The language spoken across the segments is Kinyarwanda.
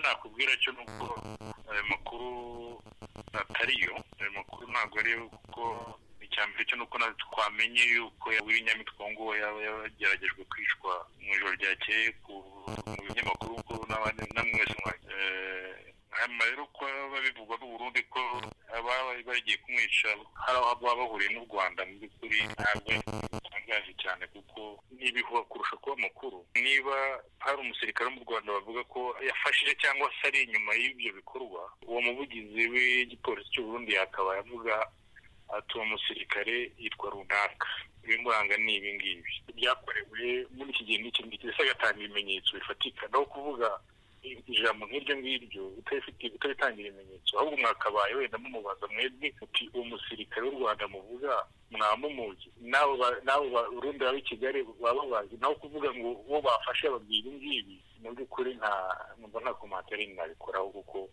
nakubwira cyo ni uko ayo makuru atariyo ayo makuru ntabwo ariyo kuko icya mbere cyo ni uko twamenye yuko nyamwitwa ngo yaba yageragejwe kwicwa mu ijoro ryakeye ku binyamakuru ko n'abandi mwese hanyuma rero ko babivuga n'u Burundi ko ababaye bagiye kumwica hari aho baba bahuriye n'u Rwanda mu by'ukuri ntabwo bitangaje cyane kuko n'ibihuha kurusha kuba makuru niba hari umusirikare wo mu Rwanda bavuga ko yafashije cyangwa se ari inyuma y'ibyo bikorwa uwo muvugizi w'igipolisi cy'u Burundi yakaba yavuga ati uwo musirikare yitwa runaka ibimuranga ni ibi ngibi byakorewe muri iki gihe n'iki ngiki ndetse agatanga ibimenyetso bifatika naho kuvuga ijambo nk'iryo ngiryo utabitangira ibimenyetso ahubwo mwakabaye wenda mumubaza mwebwe uti uwo musirikare w'u rwanda muvuga mwamumuzi n'abo barundi baba i kigali baba bazi naho kuvuga ngo uwo bafashe babwira ibi ngibi mu by'ukuri nta numva nta komantere nabikoraho kuko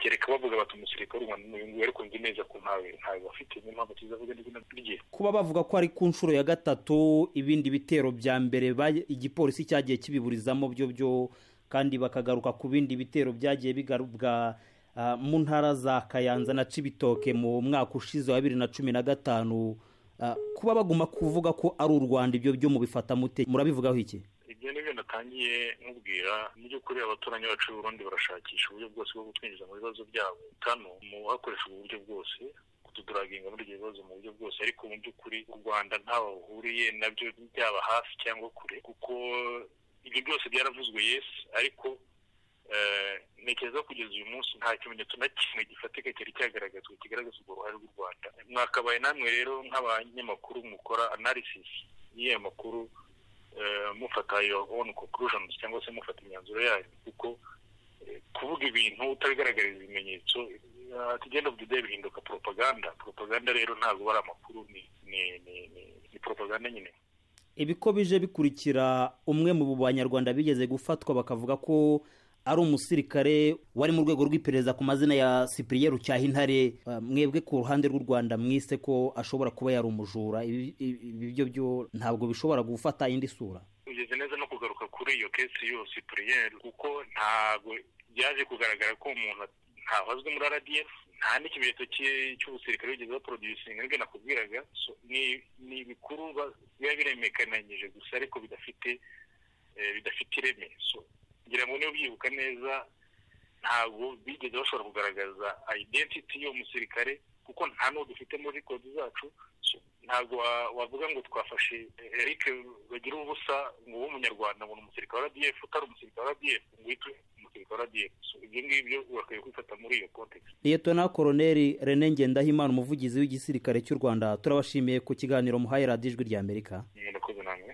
kereka bavuga bati umusirikare w'u rwanda n'uyu ariko nzi neza ko ntawe ntawe bafite niyo mpamvu tuzi avuga n'izina rye kuba bavuga ko ari ku nshuro ya gatatu ibindi bitero bya mbere igipolisi cyagiye kibiburizamo byo byo kandi bakagaruka ku bindi bitero byagiye bigarubwa mu ntara za kayanza na cibitoke mu mwaka ushize wa bibiri na cumi na gatanu kuba baguma kuvuga ko ari u rwanda ibyo byo mubifata mute murabivugaho iki ibyo ni byo natangiye nkubwira mu by'ukuri abaturanyi bacu b'urundi barashakisha uburyo bwose bwo kutwinjiza mu bibazo byabo kano mu hakoreshejwe uburyo bwose kutuduraginga muri ibyo bibazo mu buryo bwose ariko mu by'ukuri u rwanda ntaho ruhuriye nabyo byaba hafi cyangwa kure kuko ibyo byose byaravuzwe yesi ariko ntekereza kugeza uyu munsi nta kimenyetso na kimwe gifatika cyari cyagaragazwa kigaragaza urwo ruhare rw'u rwanda mwakabaye namwe rero nk'abanyamakuru mukora anarisisi y'ayo makuru mufata iyo onu konkulushoni cyangwa se mufata imyanzuro yayo kuko kuvuga ibintu utabigaragariza ibimenyetso tugenda bujya bihinduka poropaganda poropaganda rero ntabwo ari amakuru ni poropaganda nyine ibi ko bije bikurikira umwe mu banyarwanda bigeze gufatwa bakavuga ko ari umusirikare wari mu rwego rw'iperereza ku mazina ya sipiriye rucyahintare mwebwe ku ruhande rw'u rwanda mwise ko ashobora kuba yari umujura ibi byo byo ntabwo bishobora gufata indi sura ugeze neza no kugaruka kuri iyo kesi yo sipiriye kuko ntabwo byaje kugaragara ko umuntu ntahazwe muri rdf nta n'ikimenyetso cy'ubusirikare wigeze baporodusinga nibwo nakubwiraga ni ibikuru biba biremekananyije gusa ariko bidafite bidafite ireme ngira ngo niba byibuka neza ntabwo bigeze bashobora kugaragaza identity y'uwo musirikare kuko nta n'uwo dufite muri record zacu ntabwo wavuga ngo twafashe eric bagira ubusa ngo ube umunyarwanda ngo ni umusirikare wa rdf utari umusirikare wa rdf ngo uhite umusirikare wa rdf ibyo ngibyo urakwiye kwifata muri iyo kontekisi liyetona koroneri rene ngendahimana umuvugizi w'igisirikare cy'u rwanda turabashimiye ku kiganiro muhaye radiyo ijwi ry'amerika murakoze namwe